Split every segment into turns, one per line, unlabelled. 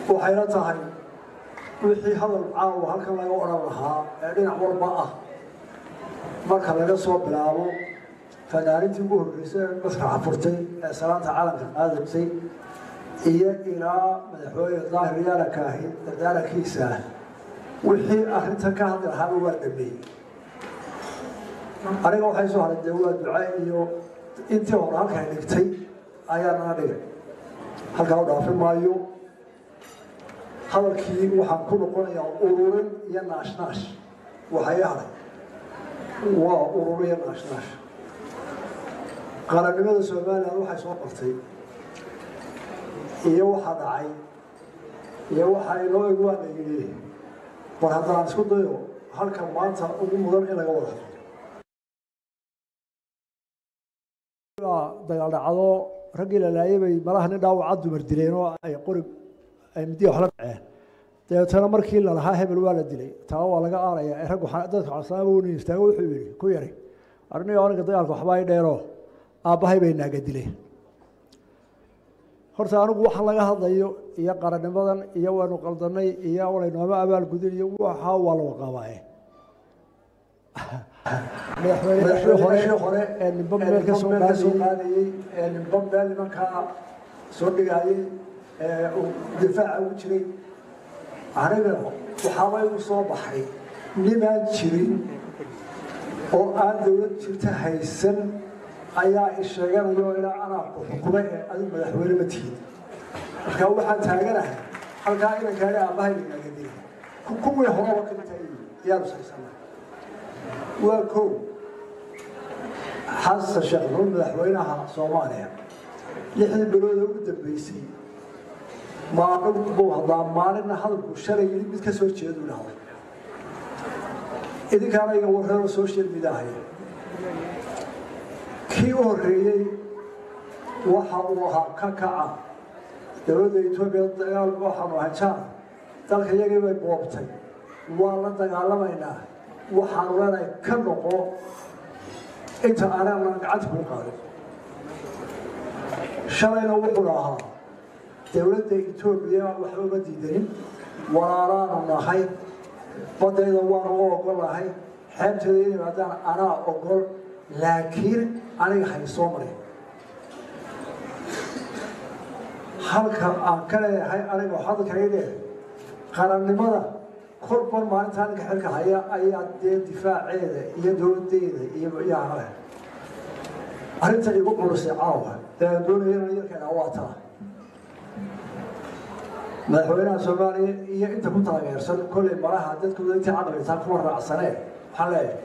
waxayna tahay wixii hadal caawa halkan laga odhan lahaa ee dhinac walba ah marka laga soo bilaabo fanaanintii ugu horreysay ee masraxa furtay ee salaanta calanka qaadaysay iyo ilaa madaxweyne daahir yaalanka ahi dardaarankiisa wixii arrintan ka hadli lahaaba waa dhameeyey aniga waxay soo haray dee waa duca iyo intii hore halkay dhigtay ayaa nana dhigay halkaa u dhaafi maayo hadalkii waxaan ku noqonayaa ururin iyo naashnaash waxay haray waa ururin iyo naashnaash qarannimada somalilan waxay soo qortay iyo waxaa dhacay iyo waxaa inoo eg waa la yidhi war haddaan isku dayo halka maanta ugu mudan in laga wada hadlo dagaal dhacdo raggii la laayay bay malaha nin dhaawaca dumar dileen oo ay qori ay midiya wax la dhaceen dabeetana markii la lahaa hebel waa la dilay taa waa laga aaraya ee raggu dadka xasaaba weynin istaago wuxuu yidhi ku yari arniga aniga dagaalka waxba ay dheero aabbahay bay naaga dileen horta anigu waxaan laga hadlayo iyo qarannimadan iyo waynu qaldanay iyo wanaynooma abaalgudin iyo waxa waa la waqaabaaye madaxweyne hore ee nimba meel ka soo qaadayey ee nimba meel nimankaa soo dhigaayey ee difaaca ugu jiray aniga waxaaba igu soo baxay nimaan jirin oo aan dowlad jirta haysan ayaa isheeganayo ilaa anaa ku xukumay ee adigu madaxweyne ma tihid marka waxaan taaganahay halkaa inankaani aabbahay nagadi kuwii horeba kainta yaanu saysana waa kow xasan sheekh maxuud madaxweynaha soomaaliya lixdii bilooda ugu dambeysay maalin buu hadlaa maalinna hadalku shalay yidhi mid ka soo jeedu dhahday idinkaana iga warreero social media haya kii u horreeyey waxa uu ahaa ka kaca dowladda etoobiya dagaal waxaanu ahay jaan dalka iyagii bay boobtay waa la dagaalamaynaa waxaanu leenahay ka noqo inta aanaan gacanta kuu qaadin shalayna wuxuu ahaa dowladda etoobiya waxba uma diidanin walaalaanu nahay badayda waanu u ogolahay xeebteeda in yimaadaan anaa ogol laakiin aniga hay soo marin halka aan ka leeyahay aniga hadalkaga leeyahay qarannimada korban maalintaa ninka xilka haya ayaa dee difaaceeda iyo dowladeeda iyo yaale arrinta igu culusay caawa ee aan doonaya inaan yarkeena waa taa madaxweynaha soomaaliya iyo inta ku taageersan kolley malaha dadkooda intii caqlitaa kuma raacsaneen waxaan leeyahay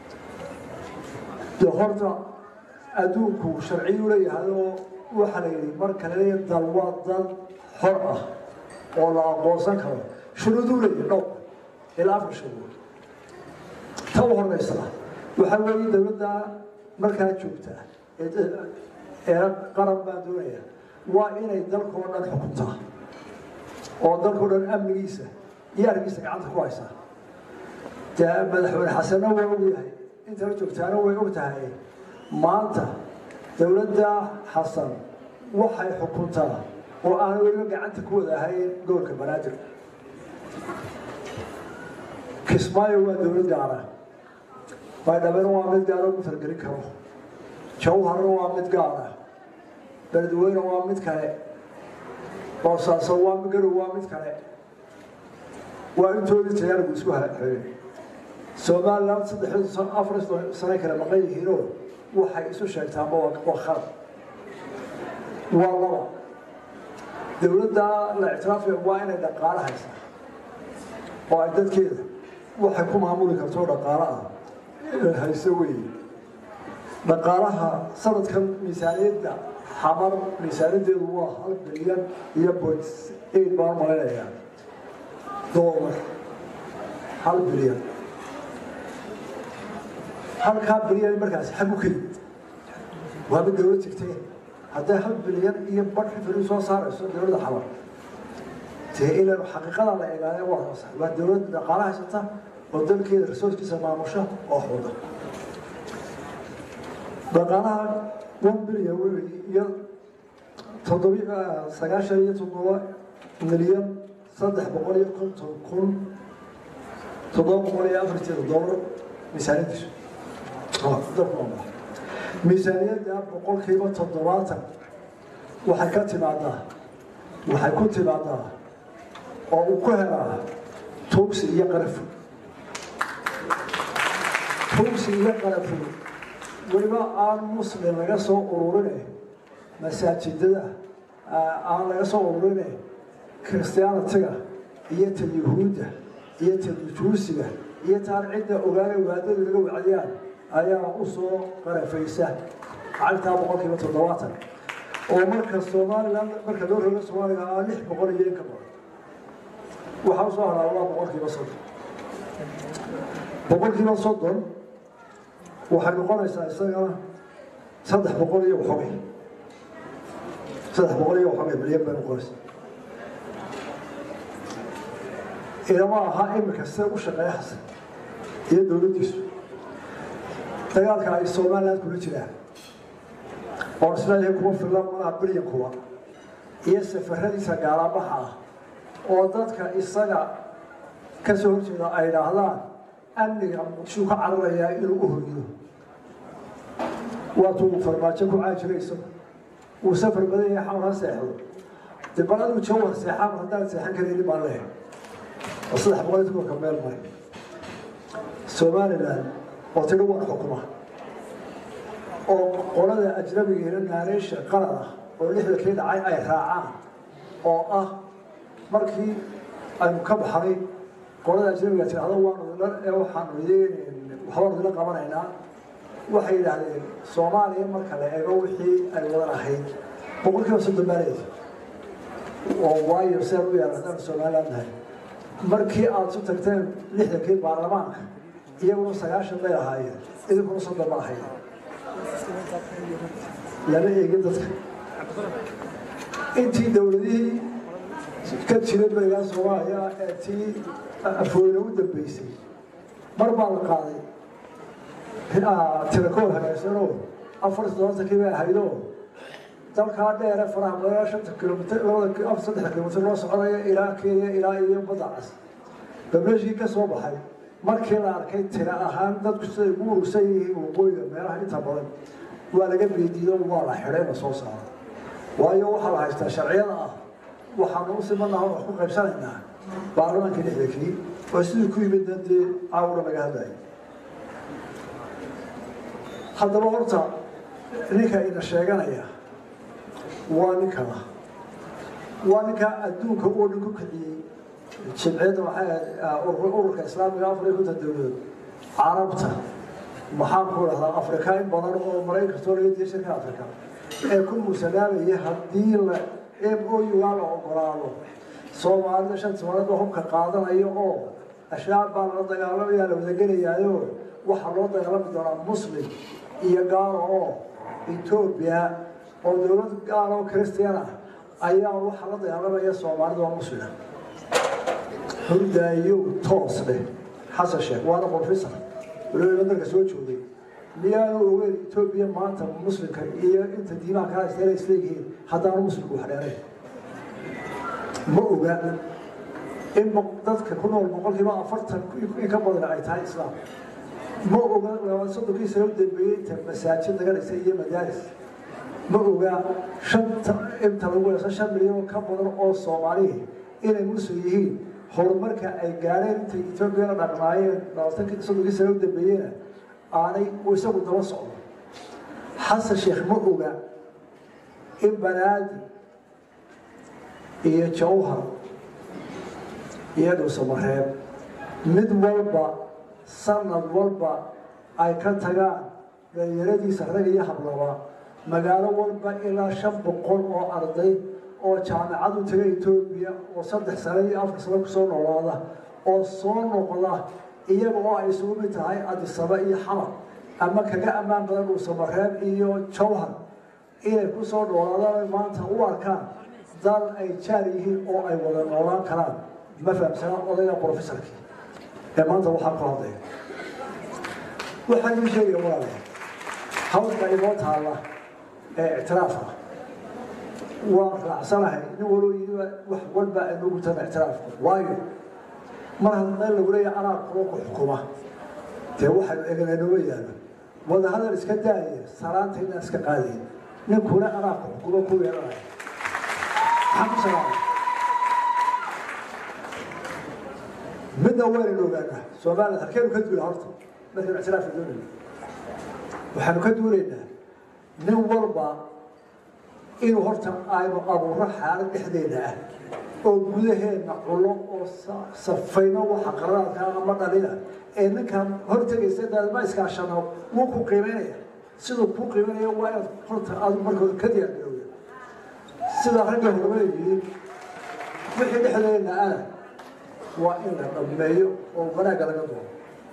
dee horta adduunku sharciyu leeyahay oo waxaa la yidhi marka laleeya dal waa dal xor ah oo la aqoonsan karo shuruuduu leeyahay dhowr ilaa afar shuruud ta u horeysa waxaa weeye dowladda markaa joogta ee qaran baa doonaya waa inay dalkoo dhan xukuntaa oo dalkoo dhan amnigiisa iyo argiisa gacanta ku haysaa dee madaxweyne xasanna waa ogyahay intala joogtaana way og tahay maanta dowladda xasan waxay xukuntaa oo aan weliba gacanta ku wada ahayn gobolka banaadir kismaayo waa dowlad gaara baydhabena waa mid gaara ugu targelin karo jawharna waa mid gaara beledweyne waa mid kale boosaaso waa garow waa mid kale waa intoodii tayaarigu isku haxeeyey somaliland saddexii afar sane kale maqan yihiinoo waxay isu sheegtaanba waa khalad waa laba dowladda la ictiraafaya waa inay dhaqaale haysaa oo ay dadkeeda waxay ku maamuli karto dhaqaale ah inay hayso weeye dhaqaalaha sanadkan miisaaniyadda xamar miisaaniyaddeedu waa hal bilyan iyo point eight baan malaynayaa doolar hal bilyan halkaa bilyan markaas xagu ka yimid waa mid dowlad jirtee hadday hal bilyan iyo badh xifri soo saarayso dowladda xamar dee ilan xaqiiqada la eegaaya waa soo saar waa dowlad dhaqaale haysata oo dalkeeda resourcekiisa maamusha oo xuda dhaqaalaha one bilyan wey iyo toddobi sagaashan iyo toddoba milyan saddex boqol iyo konton kun toddoba boqol iyo afarteeda dollar miisaaniyadiisu miisaaniyadda boqolkiiba toddobaatan waxay ka timaadaa waxay ku timaadaa oo uu ku helaa tuugsi iyo qarafo tuugsi iyo qarafo weliba aan muslim laga soo ururine masaajidada aan laga soo ururine christianitiga iyo tan yuhuudda iyo tan juusiga iyo taan cidda ogaana ogaadadu laga wacdiyaan ayaa u soo qarafaysa lacagtaa boqolkiiba toddobaatan oo marka somalilan marka loo rogo soomaaliga aa lix boqol iyo in ka badan waxaa usoo haraa waa boqolkiiba soddon boqolkiiba soddon waxay noqonaysaa isagana saddex boqol iyo waxogay saddex boqol iyo waxogay milyan bay noqonaysaa ilama aha iminka sida u shaqeeya xasan iyo dowladdiisu dagaalka ay somaliland kula jiraan oo isleeyahay kuma filan malaha bilyankuba iyo safaradiisa gaalabaxa ah oo dadka isaga ka soo horjeeda ay idhaahdaan amniga muqdishuu ka cararayaa inuu u hoydo waatuu farmaajo ku caajira isagu uu safar badan yahay xawr ha seexdo dee bal aduu jawar seexaan haddaan seexan karaynin baan leehay oo saddex boqol iyo tobanka meel mari somaliland oo tidhi wan xukuma oo qolada ajnabigeena naareysha qalad ah oo lixdankii dhacay ay raacaan oo ah markii aynu ka baxnay qolada ajnabiga tidhahdo waanu idin waxaanu idin waxbaanu idinla qabanaynaa waxay yidhaahdeen soomaaliya marka la eego wixii ay wadan ahayd boqolkiiba soddon baaleed oo waayo sidaan u yaala haddaan somaliland nahay markii aada su tagteen lixdankii baarlamaanka iyaguna sagaashan bay ahaayeen idinkuna soddon ma ahayd lama eegin dadka intii dowladihii ka jiray berigaa soomaaliya ee tii afooyna u dambeysay mar baa la qaaday tirakool hagaagsanoo afar toddobaatankii bay ahaydoo dalkaa dheere faraha badanaa shanta kilomitr labada saddex kilomitr loo soconaya ilaa kenya ilaa iyo badda cas bableshii ka soo baxay markii la arkay tira ahaan dadku siday ugu urursan yihiin waqooyiga meelaha inta badan waa laga beediido waa la xidhay la soo saaro waayo waxaa la haystaa sharciyada ah waxaanu u simanaha wax ku qaybsanaynaa baarlamaankii lixdankii oo sidii ku yimid dee caawna laga hadlaya haddaba horta ninka ina sheeganaya waa ninkana waa ninka adduunka oo dhan ku kiciyey jimciyadda waxay ururka islaamiga afar iyo konton dowladood carabta maxaan ku dhahdaa afrika in badan oo maraykanto laga diya shirka afrika ee ku muusanaamaya haddii la m o u-gaa la ogolaado soomaalida shan soomaalida hubka qaadanayo oo ashraab baa lala dagaalamaya la wadagelayaayo waxaa loo dagaalami doonaa muslim iyo gaalo oo etoobiya oo dowlad gaalo oo christian ah ayaa waxaa la dagaalamaya soomaalida oo muslima hordaayow toos dheh xasan sheekh waana professor waliba dalka soo joogay miyaanu ogeyn etoobiya maanta muslimka iyo inta diimaha kala isteela isleeyihiin haddaanu muslimku wax dheerayn ma oga in dadka ku nool boqolkiiba afartan in ka badan ay tahay islaam ma oga labaad soddonkii sano u dambeeyey inta masaajid laga dhisay iyo madaaris ma oga shanta inta lagu heeso shan milyan oo ka badan oo soomaalihi inay muslim yihiin horumarka ay gaadheen intay etoobiya la dhaqmaayeen labaatankii soddonkii sano u dambeeyena aanay uu isagu daba socdo xasan sheekh ma oga in banaadi iyo jawhar iyo dhuusamareeb mid walba sanad walba ay ka tagaan dhalinyaradiisa rag iyo hablaba magaalo walba ilaa shan boqol oo arday oo jaamacad u taga etoobiya oo saddex sano iyo afar sano kusoo noolaada oo soo noqda iyaga oo ay isugu mid tahay adisaba iyo xamar ama kaga ammaan badan dhuusamareeb iyo jawhar inay kusoo noolaadaan maanta u arkaan dal ay jaar yihiin oo ay wada noolaan karaan ma fahamsanaa odayga professorkii ee maanta waxaa ku hadlaya waxaan ii sheegaya walaale hawlka inoo taalla ee ictiraafka waan raacsanahay nin waloo yidhiba wax walba aynu ugu tana ictiraafku waayo mar hadda lagu leeyahay anaa kuwa ku xukuma dee waxaynu eganay nooma yaallo wadahadal iska daaya salaanta inaan iska qaadayn ninkuna anaa ku xukuma ku yeelanaya maxaan ku salaamay midna waynaynu ogaanaa soomaaliya halkeenu ka duula horta markaynu ictiraafka doonayno waxaanu ka duulaynaa nin walba inuu horta aynu abuuro xaalad dhexdeena ah oo gudaheenna cullo oo safayno waxa qararaadka ama dhalina ee ninkan hortegaysa daadma iskaashano wuu ku qiimaynaya siduu kuu qiimaynaya waa inaad horta aadu markooda ka diyaargarowda sida ragga hormada yidhi wixii dhexdeena ah waa in la dhammeeyo oo wanaagga laga doono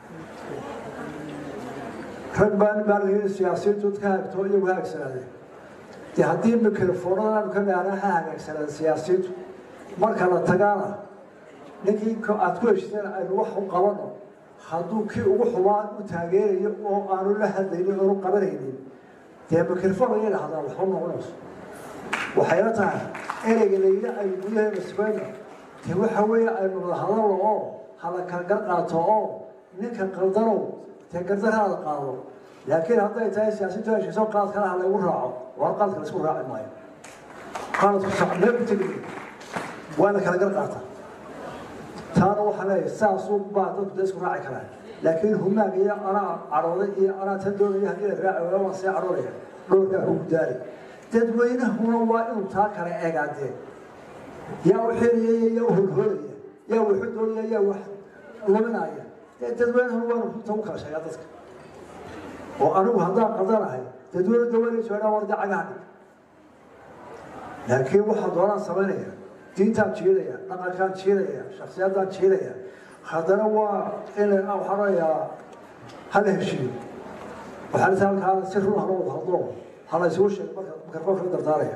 rag baan baa siyaasiyiintu ka hagto iyagu haagsanaadeen dee haddii mikrofoonadaanu ka gaana ha hagaagsanaada siyaasiyiintu marka la tagaana ninkii aad ku heshiiseen aynu wax u qabano hadduu kii ugu xumaan u taageerayo oo aanu la hadlaynin oonu qabanaynin dee mikrofon laga dhahdaa waxba noqonayso waxayna tahay ereyga layidhi aynu gudaheena sugayno dee waxa weeye aynu wada hadalno oo hala kala gar qaato oo ninka qaldanow dee gardaraada qaado laakiin hadday tahay siyaasiintu heshiiso qaad kale ha laygu raaco waa qaadka laysku raaci maayo qaadku sacmee ku tegi waa la kala gar qaata taana waxaa leeyahay saasuu baa dadku dee isku raaci karaan laakiin humaaga iyo anaa cadhooday iyo anaa tan doonaya haddii la raaci waayo waan see cadhoonaya dhowrkaa ku gudaari dadweynahuna waa inuu taa kale eegaadee yaa u xiriyaya yaa u holholaya yaa waxu doonaya yaa wax luminaya dadweynahuna waanu runta u kala sheegaa dadka oo anigu haddaan qaldanahay dadweyne daweynayso dhaa warda cagaha dhig laakiin waxaa doonaan samaynaya diintaan jiidaya dhaqankaan jiidaya shaksiyadaan jiidaya haddana waa in waxaa orayaa hala heshiiyo waxaa lita halkaa si run hala wada hadlo hala isugu sheego marka mikrofoonka la dardaaraya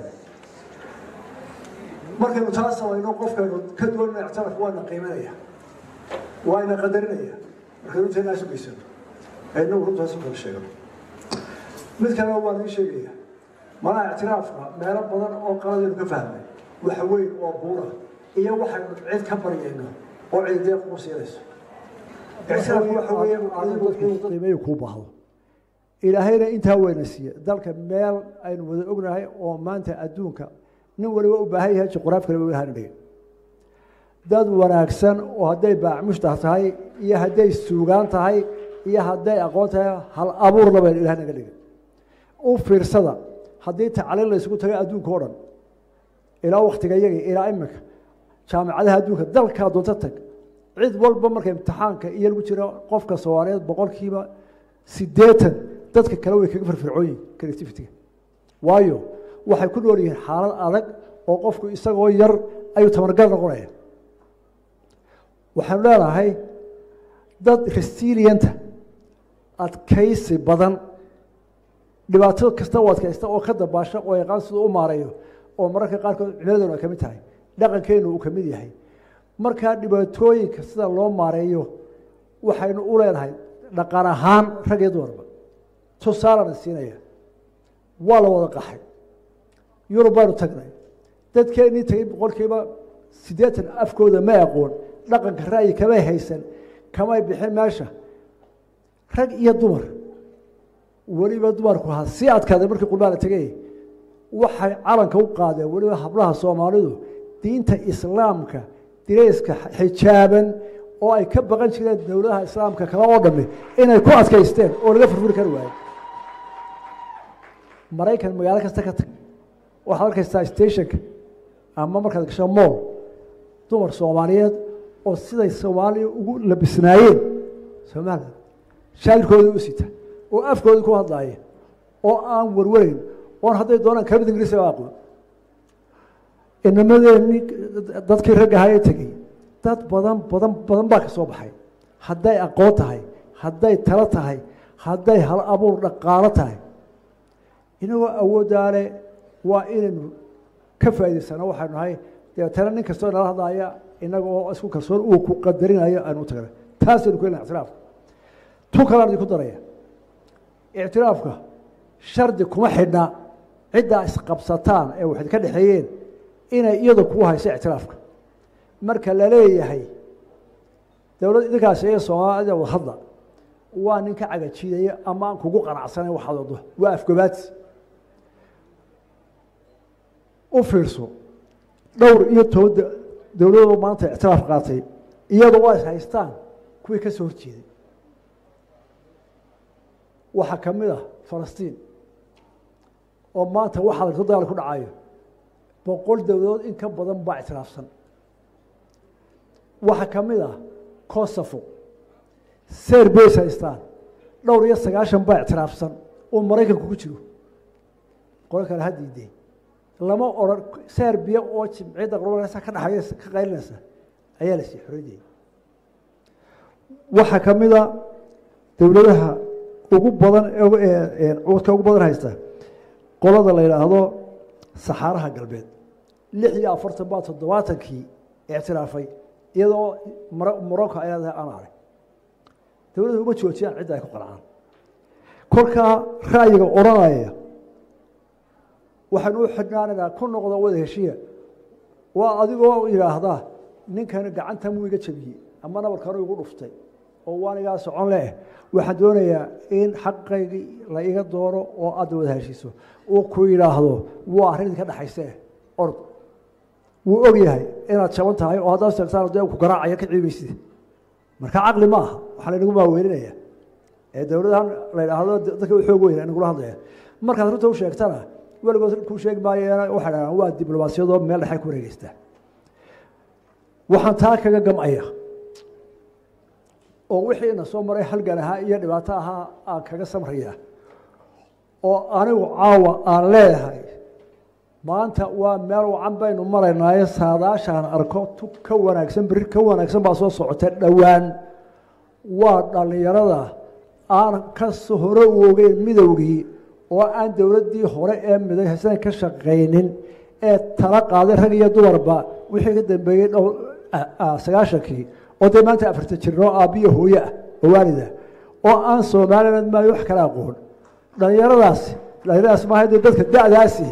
markaynu taa samayno qofkaynu ka doonana ictiraafka waana qiimanaya waana qadarinaya markaynu inteena isu geysano aynagu runtaas u kala sheegano mid kalena waa nii sheegaya malaha ictiraafka meelo badan oo qaladaynu ka fahmay wax weyn oo buura iyo waxaynu cid ka baryayno oo ciidee kuu siinayso ictiraafku waxa weeye adigu inuu qiimeeyo kuu baahdo ilaahayna intaa weyna siiye dalka meel aynu wada ognahay oo maanta adduunka nin waliba u baahan yahay juqraaf kale wahana dhigin dad wanaagsan oo hadday baacmushtax tahay iyo hadday suugaan tahay iyo hadday aqoon tahay hal abuurna baynu ilaah naga dhigin u fiirsada haddii tacliin la isugu tagay adduunka o dhan ilaa waktiga iyaga ilaa iminka jaamicadaha adduunka dalkaa doonto tag cid walba marka imtixaanka iyo lagu jiro qofka soomaaliyeed boqolkiiba siddeetan dadka kale way kaga firfircooyin creativity-ga waayo waxay ku nool yihiin xaalad adag oo qofku isagoo yar ayuu tamargal noqonaya waxaanu leenahay dad resilienta adkaysi badan dhibaato kasta u adkaysta oo ka dabaasha oo yaqaan siduu u maareeyo oo mararka qaarkood cimiladuna ay ka mid tahay dhaqankeenu uu ka mid yahay markaa dhibaatooyinka sida loo maareeyo waxaynu u leenahay dhaqan ahaan rag iyo dumarba tusaalana siinaya waa la wada qaxay yurub baanu tagnay dadkeennii tagay boqolkiiba siddeetan afkooda ma aqoon dhaqanka ra'yi kamay haysan kamay bixin meesha rag iyo dumar weliba dumarku ha sii adkaaday markii qurbaa la tegay waxay calanka u qaadeen weliba hablaha soomaalidu diinta islaamka dirayska xijaaban oo ay ka baqan jireen dowladaha islaamka kale oo dhami inay ku adkaysteen oo laga furfuri kari waayo maraykan magaalo kasta ka tag waxaad arkaysaa stationka ama markaad gasho mool dumar soomaaliyeed oo siday soomaaliya ugu labisnaayeen soomaaliya shaacirkoodii u sita oo afkoodii ku hadlaaya oo aan warwarayn oon hadday doonaan kamid ingiriisi ba aqoon inamadeenii dadkii ragga ahaa ee tegey dad badan badan badan baa ka soo baxay hadday aqoon tahay hadday talo tahay hadday hal abuur dhaqaalo tahay inagoo awooddaale waa inaynu ka faa'idaysano waxaynu nahay dabeetana nin kastoo nala hadlaaya inaga oo isku kalsoon uu ku qadarinayo aanu u tagnay taasaynu ku helna ictiraafka tu kalaan idinku daraya ictiraafka shardi kuma xidhna ciddaa isqabsataan ee waxayd ka dhexeeyeen inay iyadu kugu hayso ictiraafka marka la leeyahay dowlad idinkaasi ee soomaalida wadhadla waa nin ka cagajiidaya ama aan kugu qanacsanayn waxaad wado waa afgobaadsi u fiirso dhowr iyo toban dowladoo maanta ictiraaf qaatay iyadoo waa is haystaan kuwii ka soo horjeeday waxaa ka mid ah falastiin oo maanta waxaa lagto dagaal ku dhacayo boqol dowladood in ka badan baa ictiraafsan waxaa ka mid ah kosofo serbays haystaan dhowr iyo sagaashan baa ictiraafsan oo maraykanku ku jiro qolo kale ha diideen lama odran serbiya oo jimciyadda qurbanaysa ka dhexaysa ka qaylinaysa ayaa la sii xoreyday waxaa ka mid a dowladaha ugu badan cudka ugu badan haysta qolada la yidhaahdo saxaaraha galbeed lix iyo afartan baa toddobaatankii ictiraafay iyadoo morocco ay leedahay aan arag dowladda uma joojiyaan cidda ay ku qancaan kolkaa ra'yiga odhanaya waxaan u xidhnaanaynaa ku noqda wada heshiya waa adigoo yidhaahdaa ninkani gacanta muu iga jabiyey ama nabarkanu igu dhuftay oo waanigaa socon leh waxaan doonayaa in xaqaygii la iga doono oo aadda wada heshiiso uu ku yidhaahdo waa arrin idinka dhexayse orod wuu og yahay inaad jaban tahay oo haddaad sheegtaan dee ku garaacaya ka ciimaysid marka caqli ma aha waxaa laynagu maaweelinaya ee dowladahan la yidhaahdo dadka u xoog weyna inagula hadlaya markaad runta u sheegtana weligood kuu sheegi maayeena waxay dhahaan waa diblomaasiyadoo meel dhexay ku wareegeysta waxaan taa kaga gamcaya oo wixiina soo maray halgan ahaa iyo dhibaato ahaa aan kaga samraya oo anigu caawa aan leeyahay maanta waa meel wacan baynu maraynaaye saadaashaan arko tu ka wanaagsan beri ka wanaagsan baa soo socota dhowaan waa dhallinyarada aan ka hore u ogeyn midowgii oo aan dowladdii hore ee midaysan ka shaqaynin ee tala qaaday rag iyo dumarba wixii ka dambeeyey dhow sagaashankii oo dee maanta afarta jirnoo aabbiyo hooye ah oo waalida oo aan somaliland maayo wax kala aqoon dhallinyaradaasi dhallinyaradaas maaha dee dadka da'daasi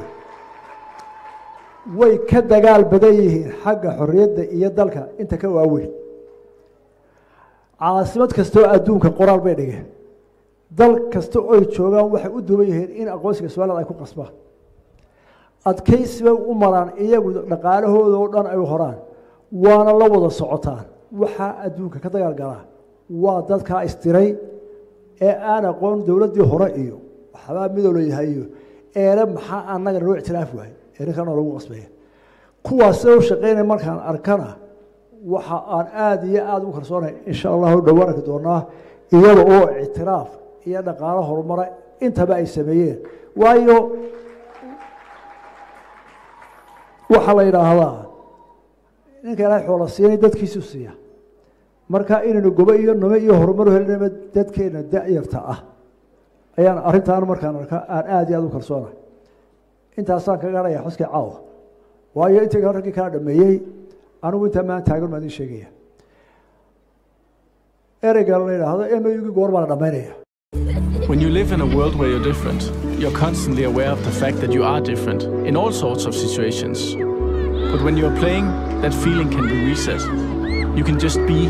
way ka dagaal badan yihiin xagga xorriyadda iyo dalka inta ka waaweyn caasimad kastoo adduunka qoraal bay dhigeen dal kasta oy joogaan waxay u duwan yihiin in aqoonsiga somaliland ay ku qasbaan adkaysi bay u maraan iyagu dhaqaalahooda oo dhan ay horaan waana la wada socotaan waxaa adduunka ka dagaal galaa waa dadkaa istiray ee aan aqoon dowladdii hore iyo waxbaa midow la yahay iyo eele maxaa annaga noo ictiraaf waay ee ninkanoo lagu qasbaya kuwaas sida u shaqaynaya markaan arkana waxa aan aada iyo aada u kalsoonay insha allahu dhowaan arki doonaa iyada oo ictiraaf iyo dhaqaalo horumara intaba ay sameeyeen waayo waxaa la yidhaahdaa ninka ilaahay xoola siinay dadkiisu siiya marka inaynu gobo iyo nome iyo horumar u helinaba dadkeena da-yarta ah ayaan arrintaan markaan arka aan aada iyo aada u kalsoonahay intaasaan kaga hadhaya xuskii caawa waayo intii raggii kala dhameeyey anigu intaa maan taagan maa idin sheegaya ereyga la yidhaahdo emeyugii goor baa la dhammaynaya
When you live in a world where you're different, you're constantly aware of the fact that you are different in all sorts of situations. But when you're playing, that feeling can be reset. You can just be.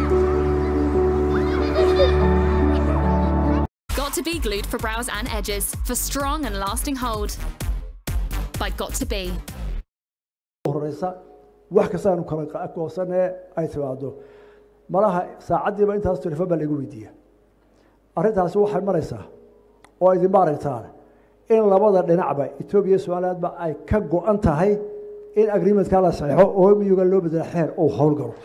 Got to be glued for brows and edges for strong and lasting hold. By Got to Be.
horeysa wax kasta aanu kala goosanee ay timaado malaha saacaddiiba intaas telefon baa laigu weydiiya arrintaasi waxay maraysaa oo idinma aragtaan in labada dhinacba etoobiya somalilandba ay ka go-an tahay in agreementka la saxeixo oo miyuga loo bedela xeer uu howlgalo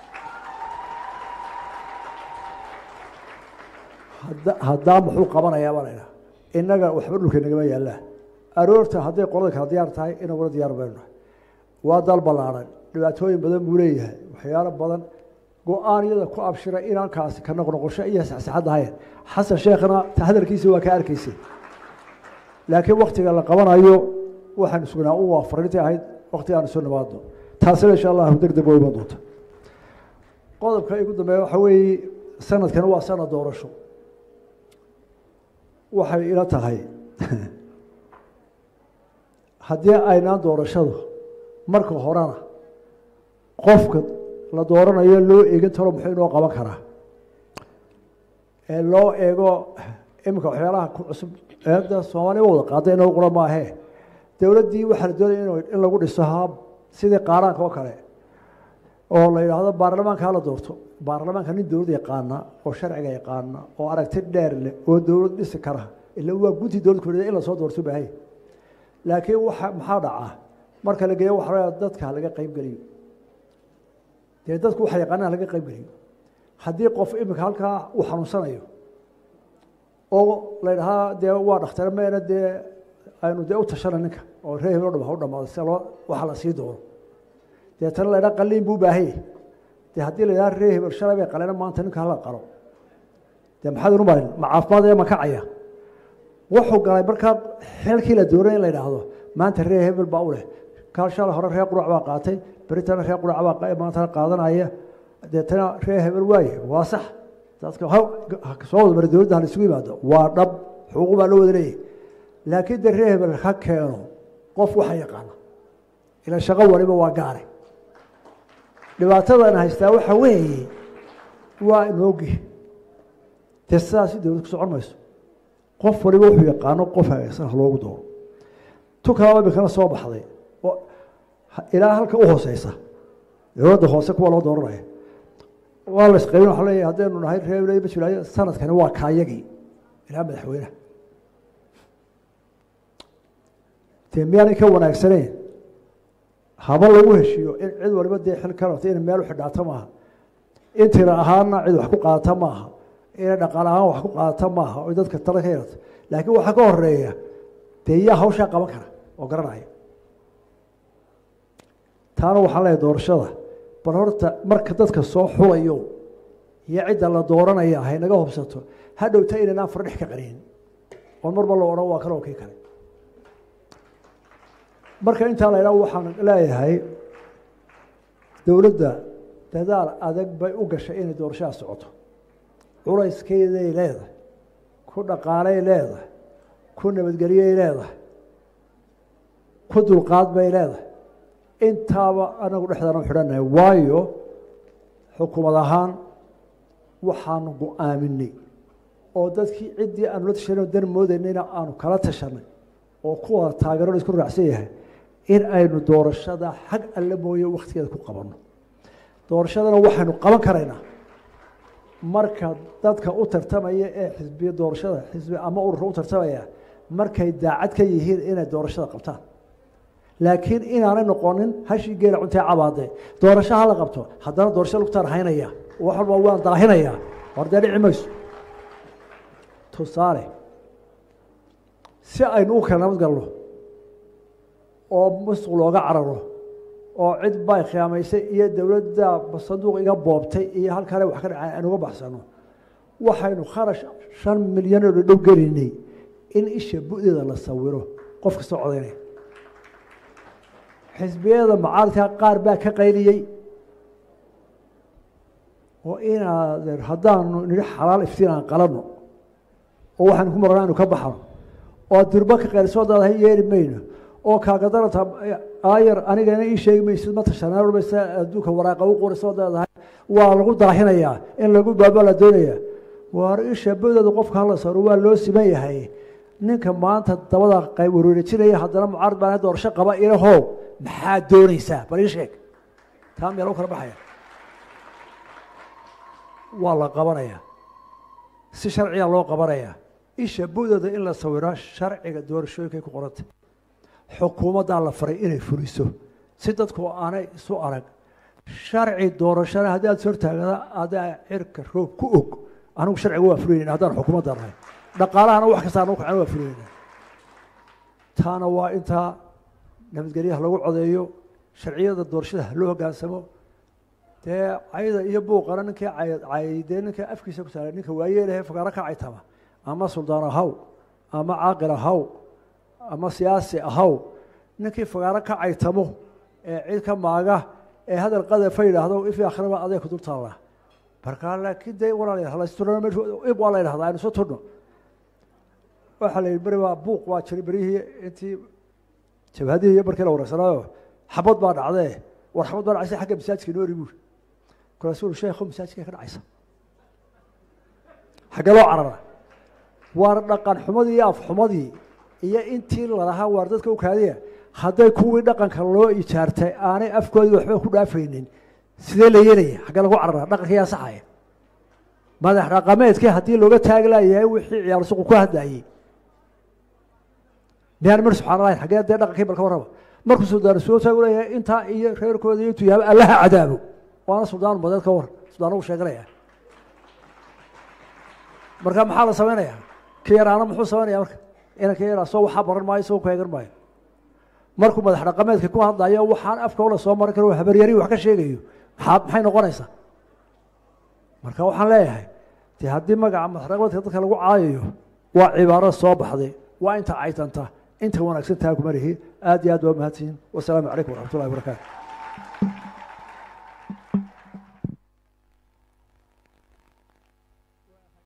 haddaa muxuu qabanayaa baa laydhaha innaga waxba dhulka nagama yaallaan aroorta hadday qolada kala diyaar tahay inaguna diyaar baynu nahay waa dal ballaaran dhibaatooyin badan buu leeyahay waxyaalo badan go-aanyada ku abshira inankaasi ka noqnoqosho iyo saxsaxad ahayn xasan sheekhna hadalkiisa waa ka arkaysay laakiin waktiga la qabanayo waxaan sugnaa u waa fariintii ahayd wakti aan isu nimaadno taasina insha allahu deg deg waa iman doonta qodobka igu dambeeya waxaa weeye sanadkan waa sanad doorasho waxay ila tahay haddii aynaan doorashadu marka horena qofka la dooranayo loo eegin taro muxuu inoo qaban karaa ee loo eego iminka waxyaalaha ku cusub eedda soomaaliya wada qaada inoo qura maahee dowladdii waxaa la doonaya in lagu dhiso hab sidii qaaraanka oo kale oo la yidhaahdo baarlamaanka hala doorto baarlamaanka nin dowlad yaqaana oo sharciga yaqaana oo aragti dheer leh oo dowlad dhisi kara ila waa gunti dowlad ku in lasoo doorto baahaya laakiin waxa maxaa dhaca marka la geeyo waxa dadka laga qayb geliyo dee dadku waxa yaqaanaa laga qayb geliyo haddii qof iminka halkaa uu xanuunsanayo oo la yidhahaa dee waa dhakhtar meena dee aynu dee u tashana ninka oo ree hebel o dham ha u dhamaado si loo waxa la sii doono deetana la ydhaha qaliin buu baahanya dee haddii la yidhaha ree hebel shalay bay qaleena maanta ninka hala qalo dee maxaad inu marin ma caafimaad ee ma kacaya wuxuu galay markaa xilkii la doonay in la yidhaahdo maanta ree hebel baa u leh kaal shalay hore ree qurac baa qaatay beritana ree qurac baa maantana qaadanaya deetana ree hebel waaye waa sax dadka soo wada mara dowladda hala isugu yimaado waa dhab xuquuq baa loo wada leeyahy laakiin dee ree hebel ha keeno qof waxa yaqaana ila shaqo waliba waa gaare dhibaatadan haystaa waxa weeye waa inoogi dee sidaasi dowlad ku socon mayso qof waliba wuxuu yaqaano qof hagaysan ha loogu dooro tu kalaba imikana soo baxday oo ilaa halka u hooseysa dowladda hoose kuwa loo dooranaya waa la isqaybin waxa leeyahay haddaynu nahay reer bajulaayo sanadkani waa kaayagii ilaa madaxweynaha dee miyaanay ka wanaagsaneyn haba lagu heshiiyo in cid waliba dee xil ka rabta inay meel u xidhaato maaha in tira ahaanna cid wax ku qaadata maaha inay dhaqaale ahaan wax ku qaadata maaha oy dadka tala ka yarata laakiin waxaa ka horeeya dee yaa hawshaa qaban kara oo garanaya taana waxaan leeyahay doorashada bal horta marka dadka soo xulayo iyo cidda la dooranaya haynaga hubsato ha dhowta inaynaan fardhex ka qarin oon marba la odhan waa kale oo kii kale marka intaa la ydhaha waxaan leeyahay dowladda dadaal adag bay u gashay inay doorashada socoto culayskeeday leedahay ku dhaqaalay leedahay ku nabadgelyay leedahay ku dulqaad bay leedahay intaaba anagu dhexdaana u xidhannahay waayo xukuumad ahaan waxaanu go-aaminay oo dadkii ciddii aanu la tashanay dan moodaynayna aanu kala tashanay oo kuwa taageero la isku raacsan yahay in aynu doorashada xag alle mooye wakhtigeeda ku qabanno doorashadana waxaynu qaban karaynaa marka dadka u tartamaya ee xisbiya doorashada xisbi ama ururka u tartamaya markay daacad ka yihiin inay doorashada qabtaan laakiin inaanay noqonin hashii geela cuntee cabaade doorasho hala qabto haddana doorasho lugtaan haynaya wax walba waan daahinayaa war dee dhici mayso tusaale si aynu u kala nabad galno oo musuq looga cararo oo cid bay khiyaamaysay iyo dowladda sanduuq iga boobtay iyo halkale wax ka dhacay aan uga baxsano waxaynu kharash shan milyan oo dhadhow gelinay in isha bu-deeda la sawiro qof kastoo codaynaya xisbiyada macaaridka qaar baa ka qayliyey oo inaad haddaanu nidhi xalaal iftiin aan qalanno oo waxaanu ku marana anu ka baxno oo durbo ka qaylisoo daadahay yeeli mayno oo kaagadalata aayar anigana ii sheegi maysid ma tashanaamaysa adduunka waraaqa u qorisoo daadahay waa lagu daahinayaa in lagu baaba la doonaya waar isha bodeeda qofka hala saaro waa loo siman yahay ninka maanta dabada qayb wareerejinaya haddana mucaarad baan doorasho qaba ilahow maxaad doonaysaa bal ii sheeg taa meel u kala baxaya waa la qabanaya si sharciga loo qabanaya isha budeeda in la sawiro sharciga doorashooyinkay ku qorantay xukuumaddaa la faray inay fuliso si dadku aanay isu arag sharci doorashana haddii aad sortaagada adaa cirka roob ku og anigu sharciga waa fulinayna haddaan xukuumadda nahay dhaqaalahana wax kasta anu kacana waa fulinayna taana waa intaa nabadgelyaha lagu codeeyo sharciyada doorashada loo hogaansamo dee cayda iyo buuqana ninkii caydee ninka afkiisa ku saaray ninka waayeelahe fagaaro ka caytama ama suldaan ahaw ama caaqil ahaw ama siyaasi ahaw ninkii fagaaro ka caytamo ee cid ka maaga ee hadal qadafa yidhaahdo ifi akhraba aday ku dul taallaa markaa laakiin dee waa la yidhahdaa aynu soo turno waxaa la yidhi beri waa buuq waa jiray beryihii intii jabhadihii iyo markii la wareysanaayo xabad baa dhacdee war xabad baa dhacaysa xagga masaajidka noori buuri markaasuu uri sheekhu masaajidka ka dhacaysa xaggee loo carara waar dhaqan xumadii iyo afxumadii iyo intii lalahaa waar dadka u kaadiya hadday kuwii dhaqanka loo ijaartay aanay afkoodii waxba ku dhaafaynin sidee la yeelaya xaggee lagu carara dhaqanka yaa saxaya madax dhaqameedkii haddii looga taagi laayahay wixii ciyaal suqu ku hadlayey miyaan mar subxaan allahi xaggee dee dhaqankii balka warraba markuu suldaan soo taagu leeyahay intaa iyo reerkooda iyo intuu yaaba allaha cadaabo waana suldaan umadeed ka war suldaan ugu sheeganaya marka maxaa la samaynayaa ka yaraana muxuu samaynaya marka inanka yaraa soo waxaa baran maayo isagoo ku eegan maayo markuu madax dhaqameedka ku hadlayo waxaan afka ula soo marin karo habaryari wax ka sheegayo maxaa maxay noqonaysaa marka waxaan leeyahay de haddii magaca madax dhaqameedka dadka lagu caayayo waa cibaaro soo baxday waa inta caytanta inta wanaagsan taa kuma lihi aad iyo aad waa mahadsiin wasalaamu calaykum waraxmat ullahi wabarakaatu